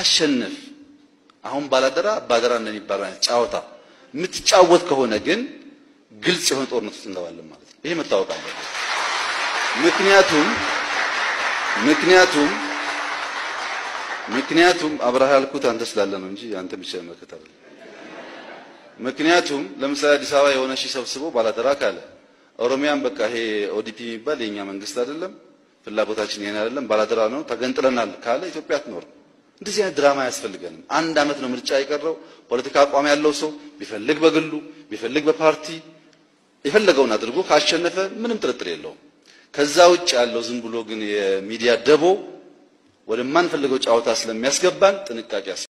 ስታሸንፍ አሁን ባላደራ ባደራ እንደሚባለው አይነት ጨዋታ የምትጫወት ከሆነ ግን ግልጽ የሆነ ጦርነት ውስጥ እንገባለን ማለት ነው። ይሄ መታወቅ አለበት። ምክንያቱም ምክንያቱም ምክንያቱም አብረሃ ያልኩት አንተ ስላለ ነው እንጂ አንተ ብቻ መከታ ምክንያቱም ለምሳሌ አዲስ አበባ የሆነ ሺህ ሰብስቦ ባላደራ ካለ ኦሮሚያን በቃ ይሄ ኦዲፒ የሚባል የኛ መንግስት አይደለም፣ ፍላጎታችን ይሄን አይደለም፣ ባላደራ ነው፣ ተገንጥለናል ካለ ኢትዮጵያ አትኖርም። እንደዚህ አይነት ድራማ አያስፈልገንም። አንድ አመት ነው ምርጫ የቀረው። ፖለቲካ አቋም ያለው ሰው ቢፈልግ በግሉ ቢፈልግ በፓርቲ የፈለገውን አድርጎ ካሸነፈ ምንም ጥርጥር የለውም። ከዛ ውጭ ያለው ዝም ብሎ ግን የሚዲያ ደቦ ወደማንፈልገው ጨዋታ ስለሚያስገባን ጥንቃቄ